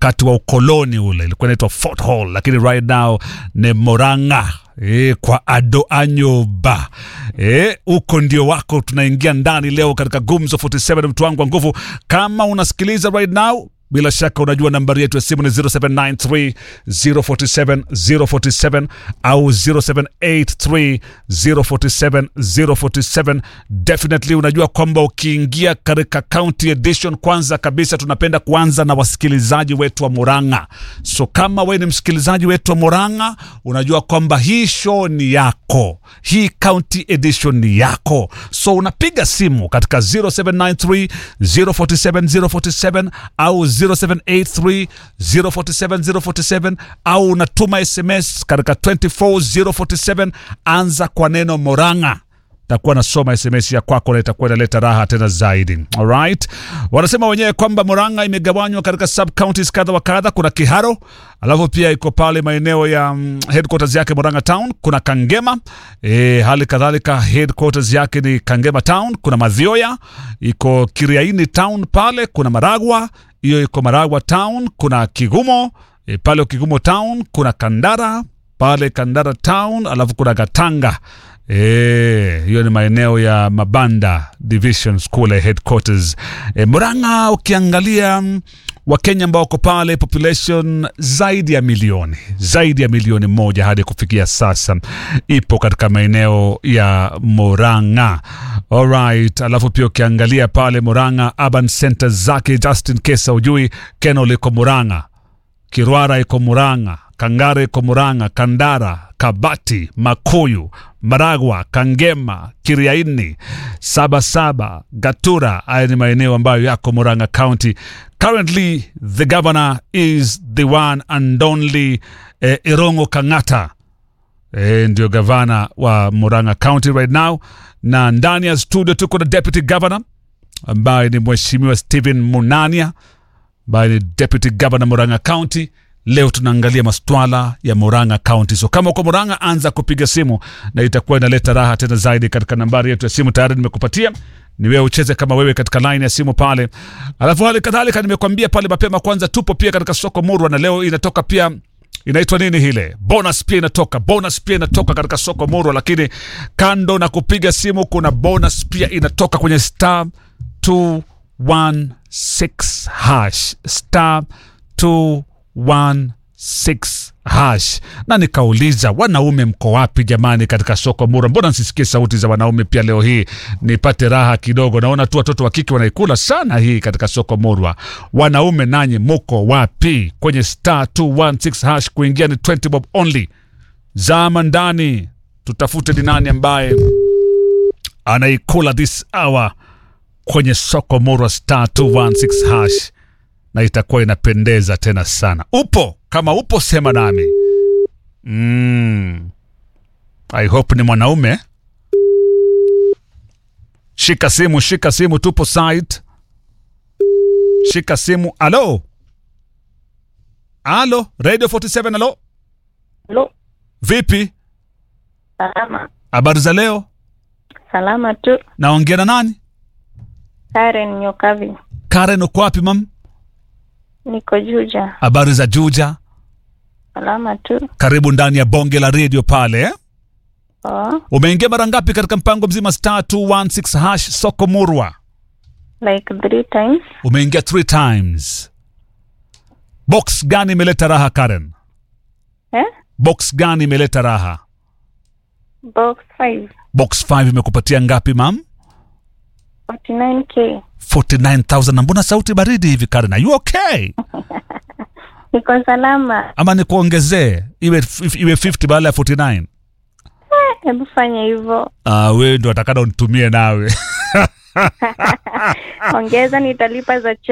wakati wa ukoloni ule ilikuwa inaitwa Fort Hall, lakini right now ni Moranga e, kwa Ado Anyoba huko e, ndio wako. Tunaingia ndani leo katika Gumzo 47 mtu wangu wa nguvu. Kama unasikiliza right now bila shaka unajua nambari yetu ya simu ni 0793 047 047 au 0783 047 047. Definitely unajua kwamba ukiingia katika county edition, kwanza kabisa tunapenda kuanza na wasikilizaji wetu wa Murang'a. So kama we ni msikilizaji wetu wa Murang'a, unajua kwamba hii show ni yako, hii county edition ni yako. So unapiga simu katika 0793 047 047 au 0783 047 047 au unatuma SMS katika 24047 anza kwa neno Morang'a takuwa nasoma SMS ya kwako na itakuwa inaleta raha tena zaidi. Alright, wanasema wenyewe kwamba Murang'a imegawanywa katika sub counties kadha wa kadha. Kuna Kiharo, alafu pia iko pale maeneo ya um, headquarters yake Murang'a town. Kuna Kangema e, hali kadhalika headquarters yake ni Kangema town. Kuna Mathioya iko Kiriaini town pale. Kuna Maragwa, hiyo iko Maragwa town. Kuna Kigumo e, pale Kigumo town. Kuna Kandara pale Kandara town, alafu kuna Gatanga hiyo e, ni maeneo ya Mabanda Division School headquarters e, Murang'a. Ukiangalia Wakenya ambao wako pale population zaidi ya milioni zaidi ya milioni moja hadi kufikia sasa ipo katika maeneo ya Murang'a. Alright, alafu pia ukiangalia pale Murang'a urban center zake, just in case ujui, Kenol iko Murang'a, Kirwara iko Murang'a, Kangara iko Murang'a, Kandara, Kabati, Makuyu, Maragwa, Kangema, Kiriaini, Sabasaba, Gatura. Haya ni maeneo ambayo yako Murang'a County. Currently the governor is the one and only eh, Irongo Kang'ata eh, ndio gavana wa Murang'a County right now, na ndani ya studio tuko na deputy governor ambaye ni mheshimiwa Stephen Munania ambaye ni deputy governor Murang'a County. Leo tunaangalia masuala ya Murang'a County. So kama uko Murang'a, anza kupiga simu na itakuwa inaleta raha tena zaidi. Katika nambari yetu ya simu tayari nimekupatia, ni wewe ucheze kama wewe katika line ya simu pale. Alafu hali kadhalika nimekwambia pale mapema, kwanza tupo pia katika soko Murwa, na leo inatoka pia inaitwa nini hile bonus pia inatoka bonus pia inatoka katika soko Murwa. Lakini kando na kupiga simu, kuna bonus pia inatoka kwenye star 216 hash star 216 hash. Na nikauliza wanaume mko wapi jamani, katika soko Murwa? Mbona nsisikie sauti za wanaume pia leo hii nipate raha kidogo? Naona tu watoto wa kike wanaikula sana hii katika soko Murwa. Wanaume nanyi muko wapi? Kwenye star 216 hash kuingia ni 20 bob only. Zama ndani tutafute ni nani ambaye anaikula this hour kwenye soko Murwa star 216 hash na itakuwa inapendeza tena sana. Upo? Kama upo sema nami. Mm. I hope ni mwanaume. Shika simu, shika simu, tupo site. Shika simu. Alo, alo, Radio 47. Alo, Halo, vipi? salama. Habari za leo? Salama tu. Naongea na nani? Karen Nyokavi. Karen, uko wapi mam? Niko Juja. Habari za Juja? Salama tu. Karibu ndani ya bonge la radio pale eh? Oh, Umeingia mara ngapi katika mpango mzima star 216 hash soko Murwa? like three times. Umeingia three times. Box gani imeleta raha Karen? Eh? Box gani imeleta raha? Box 5. Box 5 imekupatia ngapi mam? 49k. 49000 na mbona sauti baridi hivi Karen? Are you okay? Niko salama. Ama nikuongezee iwe iwe 50 badala ya 49? Eh, Hebu fanya hivyo. Ah, wewe ndo atakana unitumie nawe. Ongeza nitalipa za